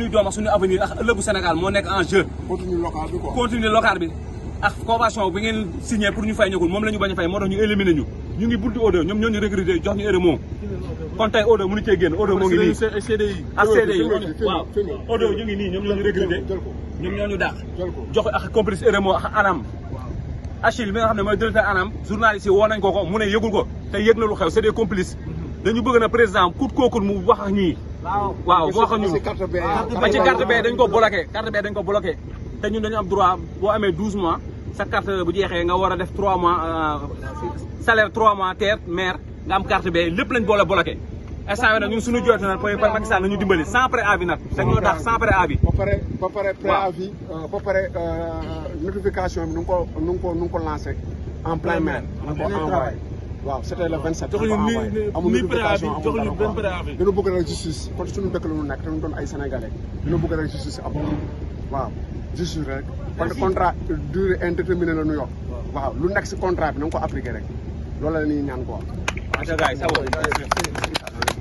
suñu doom ak suñu avenir ak ëllëgu Sénégal moo nekk en jeu continue local bi quoi. continue local bi ak convention bi ngeen signé pour ñu fay ñëgul moom la ñu bañ a fay moo tax ñu éliminé ñu ñu ngi buntu Odo ñoom ñoo ñu recruté jox ñu RMO kon tey Odo mënu cee génn Odo moo ngi nii CDI. ak CD yi filmé ko, waaw filmé ko. Odo ñu ngi nii ñoom ñoo ñu recruté jël ko ñoom ñoo ñu dàq jël ko. jox ak complice RMO ak anam Achille bi nga xam ne mooy directeur anam journaliste yi woo nañ ko ko mu ne yëgul ko te yëg na lu xew c'est des complices dañu bëgg na président kut kookul mu wax ak ñii waaw mu wax ak ñun si carte B. ba ci carte B dañ ko bloqué carte B dañ ko bloqué te ñun dañu am droit boo amee 12 mois sa carte bu jeexee nga war a def 3 mois euh, salaire 3 mois terre maire nga am carte B lépp lañ boole bloqué instant bi nag ñun suñu jooytu nag mooy Macky Sall nañu dimbali sans préavis nag dañoo tax sans préavis ba pare ba pare préavis euh, ba pare euh, notification bi nu ngi ko nu ngi ko nu ngi ko lancé en plein mail. nu ngi ko envoyé waaw c' était le 27. joxuñu nu ni ko envoyé. ni amul ni notification préavis amul joxuñu dara benn quoi. préavis. dañu bëgg rek justice kon suñu dëkk la ñu nekk dañu doon ay sénégalais dañu bëgg rek justice am waaw justice rek parce que contrat durée indéterminée la ñu yor waaw lu nekk si contrat bi na nga ko appliqué rek loolu la ñuy ñaan quoi. Acha gars yi ça va.